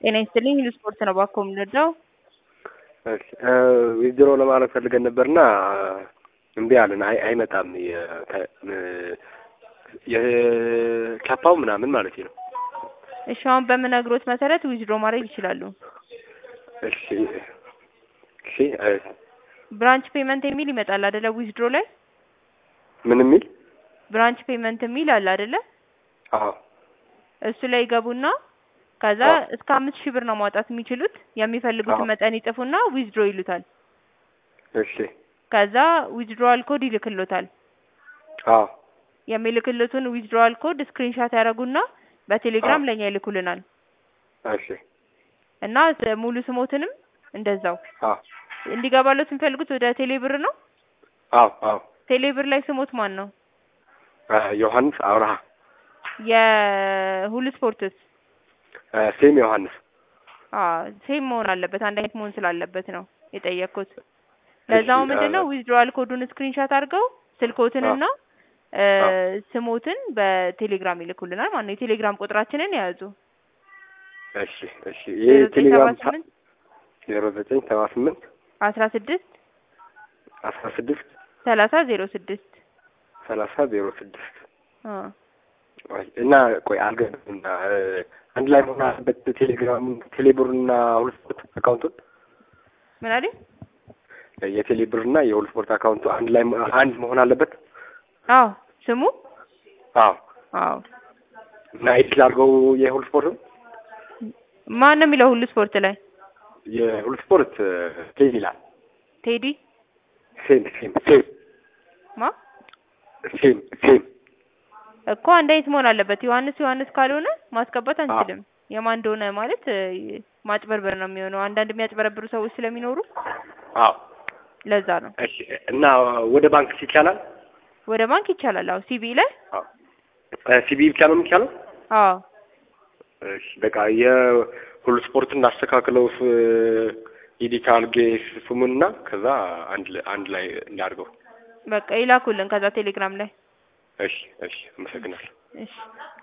ጤና ይስጥልኝ ሁሉ ስፖርት ነው ባኮ የምንወደው። ዊዝድሮ ለማድረግ ፈልገን ነበርና እምቢ አለን። አይ አይመጣም። የካፓው ምናምን ማለት ነው። እሺ አሁን በምነግሮት መሰረት ዊዝድሮ ማድረግ ይችላሉ። እሺ እሺ። ብራንች ፔመንት የሚል ይመጣል አይደለ? ዊዝድሮ ላይ ምን የሚል ብራንች ፔመንት የሚል አለ አይደለ? አዎ እሱ ላይ ይገቡና ከዛ እስከ አምስት ሺህ ብር ነው ማውጣት የሚችሉት። የሚፈልጉትን አዎ። መጠን ይጽፉና ዊዝድሮ ይሉታል። እሺ ከዛ ዊዝድሮዋል ኮድ ይልክሎታል። አዎ የሚልክልቱን ዊዝድሮዋል ኮድ ስክሪንሻት ያደርጉና በቴሌግራም አዎ። ለኛ ይልኩልናል እሺ እና ስ- ሙሉ ስሞትንም እንደዛው አዎ እንዲገባለት የሚፈልጉት ወደ ቴሌ ብር ነው። አዎ አዎ ቴሌ ብር ላይ ስሞት ማን ነው? ዮሐንስ አብርሃ የሁሉ ስፖርትስ ሴም ዮሐንስ አዎ ሴም መሆን አለበት። አንድ አይነት መሆን ስላለበት ነው የጠየቅኩት። ለዛው እሺ፣ ምንድን ነው አ- ዊዝድሮዋል ኮዱን ስክሪንሻት አድርገው ስልኮትንና እ አዎ። ስሞትን በቴሌግራም ይልኩልናል ማለት ነው። የቴሌግራም ቁጥራችንን የያዙ እሺ እሺ። ይሄ ዜሮ ዘጠኝ ሰባ ቴሌግራም ስምንት ዜሮ ዘጠኝ ሰባ ስምንት አስራ ስድስት አስራ ስድስት ሰላሳ ዜሮ ስድስት ሰላሳ ዜሮ ስድስት አ ቆይ እና ቆይ አልገባኝም። እ አንድ ላይ መሆን አለበት ቴሌግራም ቴሌብርና ሁሉ ስፖርት አካውንቱን ምን አለኝ? የቴሌብርና የሁሉ ስፖርት አካውንቱ አንድ ላይ መ- አንድ መሆን አለበት። አዎ ስሙ አዎ አዎ እና ኤዲት ላድርገው የሁሉ ስፖርት ማን ነው የሚለው ሁሉ ስፖርት ላይ የሁሉ ስፖርት ሴም ይላል። ቴዲ ሴም ሴም ሴም ማ ሴም ሴም እኮ አንድ አይነት መሆን አለበት። ዮሐንስ ዮሐንስ ካልሆነ ማስገባት አዎ። አንችልም። የማን እንደሆነ ማለት እ ማጭበርበር ነው የሚሆነው። አንዳንድ የሚያጭበረብሩ ሰዎች ስለሚኖሩ አዎ ለዛ ነው። እሺ እና ወደ ባንክ ይቻላል? ወደ ባንክ ይቻላል። አዎ ሲቢ ላይ አዎ ሲቢ ብቻ ነው የሚቻለው? አዎ እሺ በቃ የሁሉ ስፖርትን እናስተካክለው ኤዲት አድርጌ ስሙንና ከዛ አንድ ላይ አንድ ላይ እንዳድርገው። በቃ ይላኩልን ከዛ ቴሌግራም ላይ እሺ እሺ አመሰግናለሁ። እሺ